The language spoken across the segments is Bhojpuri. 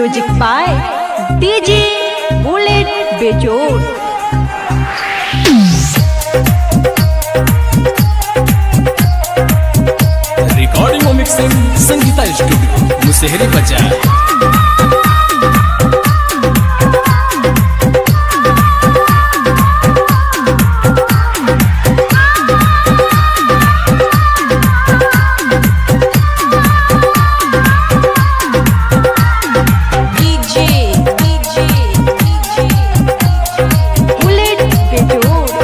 म्यूजिक बाय डीजे बुलेट बेजोड़ रिकॉर्डिंग और मिक्सिंग संगीता स्टूडियो मुसेहरी बाजार डीजे डीजे डीजे बुलेट बेजोड़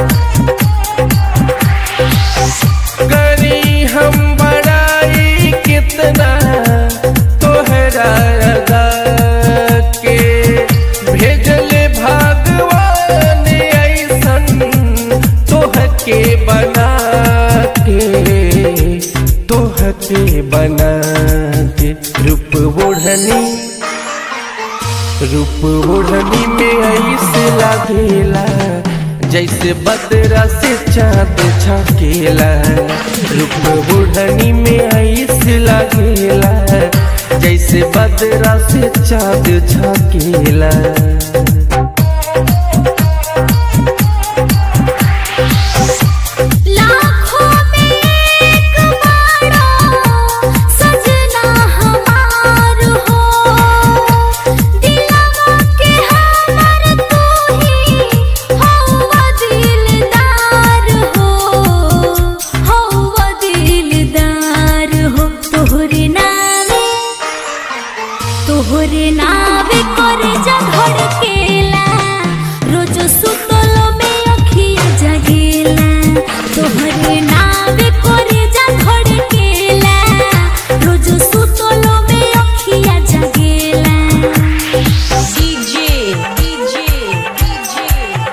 करी हम बड़ाई कितना तोहरा रगा के भेजल भगवान ऐसन तोहके बना के तोहके बना के रूप ओढ़नी रूप ओढ़नी में ऐसे लागेला जैसे बदरा से चाँद छकेला रूप ओढ़नी में ऐसे लागेला जैसे बदरा से चाँद छकेला लाखों में एक बारो सजना हमार हो दिलवा के हमर तू ही हौवा दिलदार हो हौवा दिलदार हो तोहरे नामे तोहरे नावे करे जा धड़केला रोज सुतलो में अखिया जगेला तोहरे नावे करे जा धड़केला रोज सुतलो में अखिया जगेला डीजे डीजे डीजे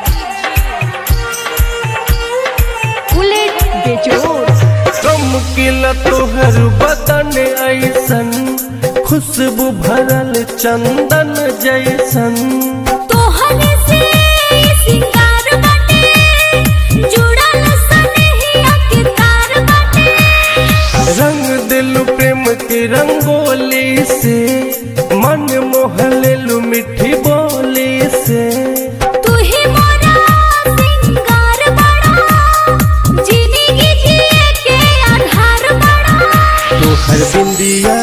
बुलेट बेजोड़ चमकिल तोहर बदन ऐसन खुशबू भरल चंदन जैसन तोहरे से सिंगार बाटे जुड़ल सनहिया के तार बाटे रंग दिल प्रेम की रंगोली से मन मोहलेलु मिठी बोली से तू ही मोरा सिंगार बड़ा जिंदगी जिए के आधार बड़ा तोहर बिंदिया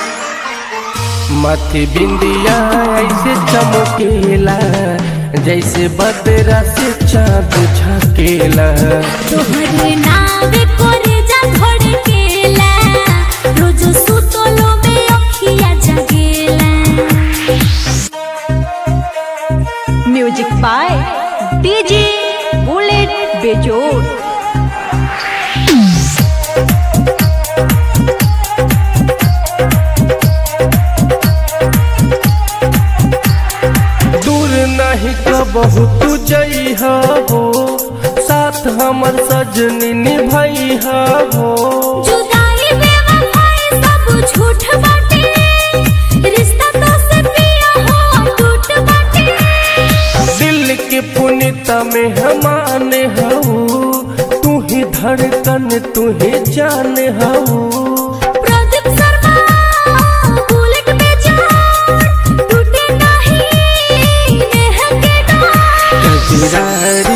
माथे बिंदिया ऐसे चमकेला जैसे बदरा से चाँद झकेला तोहरे नावे करे जा धड़केला रोज सुतलो में अखिया जगेला म्यूजिक बाय डीजे बुलेट बेजोड़ दूर नहीं कबहू तू जइहा हो साथ हमर सजनी निभइहा हो जुदाई बेवफाई सब झूठ बाटे रिश्ता तो से पिया हो टूट बाटे दिल के पुनिता में हमाने हऊ तू ही धड़कन तू ही जान हऊ प्रदीप शर्मा बुलेट में जान टूटे नहीं नेह के डार कजरारी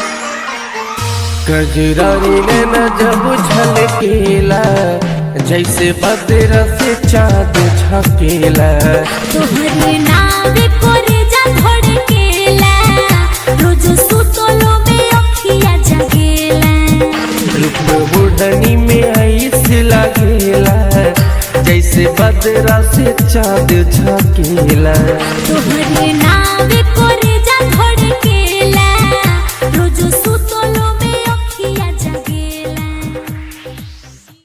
कजरारी ने न जब झलकेला जैसे बदरा से चाँद झकेला तोहरे नावे करे जा धड़केला रोज सुतलो में अखिया जगेला रूप बुढ़नी में ऐसे लागेला जैसे बदरा से चाँद झकेला तोहरे नावे करे